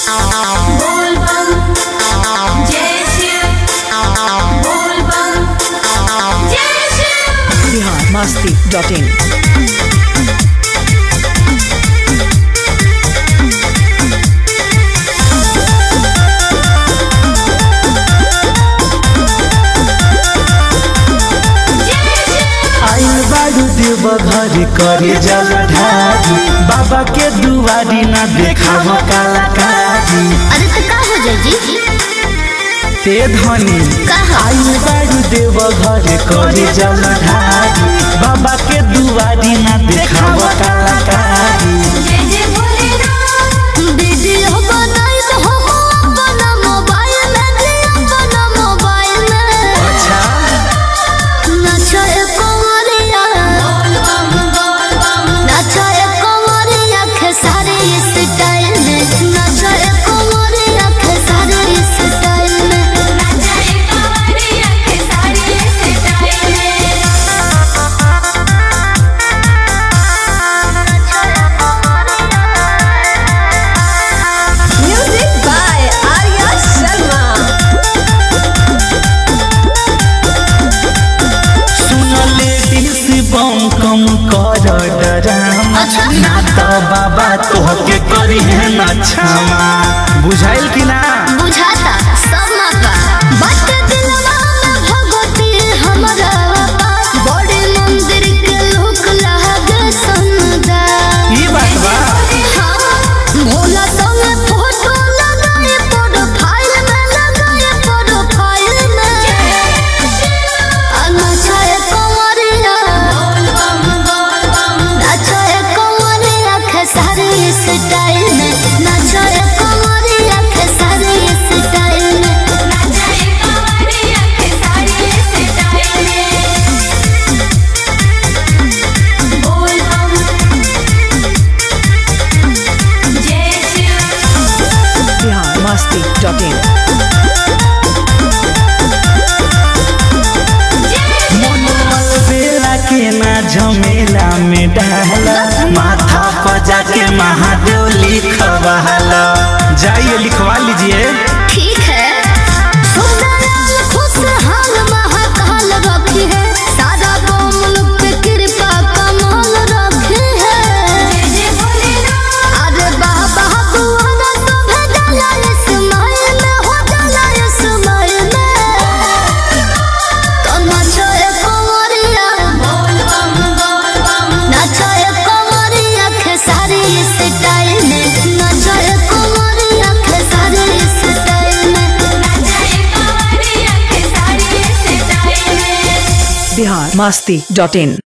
बोल बम जय शिव बोल बम जय शिव बिहार मस्ती डॉट इन आइल बारू देव घर करे जल ढारी बाबा के दुआरी ना देखाव कलाकारी अरे तो का हो जाए जी ते धनी कहा? आइल बारू देव घर करे जल ढारी बाबा के दुआरी ना देखाव कलाकारी जय जय भोलेनाथ वीडियो बनाई तो हम अपना मोबाइल में जी अपना मोबाइल में अच्छा नचाए कंवरिया बोल बम बोल बम नचाए कंवरिया खेसारी स्टाइल में नचाए कंवरिया खेसारी स्टाइल में नचाए कांवरिया के साड़ी स्टाइल में म्यूजिक बाय आर्या शर्मा सुन लेडीज बम कम कर डरामा अच्छा। ना तो बाबा तोहके करी है ना क्षमा बुझाइल कि ना बुझाता सब मापा बट दिलवा में भगवती हमरा पास बड़े मंदिर के लोक लागे समुदाय ई बात बा हाँ, भोला संगे फोटो लगाए प्रोफाइल में लगाए प्रोफाइल में आ नचाए कंवरिया बोल बम बोल बम नचाए कंवरिया खेसारी स्टाइल में नचाए कंवरिया खेसारी स्टाइल में नचाए कांवरिया के साड़ी स्टाइल में बोल बम जय शिव बिहार मस्ती डॉट इन मनोमल बेला के ना झमेला में डाला माथा पर जाके महादेव लिखवाला जाइए लिखवा लीजिए ठीक है सुंदर खुशहाल महाकाल रखी है सारा मुल्क पे कृपा कमाल रखी है जय जय भोलेनाथ अरे बाबा बुआना तो भेजला इस्माइल में हो जाला इस्माइल में तो नाचो ए कंवरिया बोल बम बोल बम नाचो ए कंवरिया खेसारी स्टाइल में नाचो ए कंवरिया खेसारी स्टाइल में नचाए कांवरिया के साड़ी स्टाइल में बिहार मस्ती डॉट इन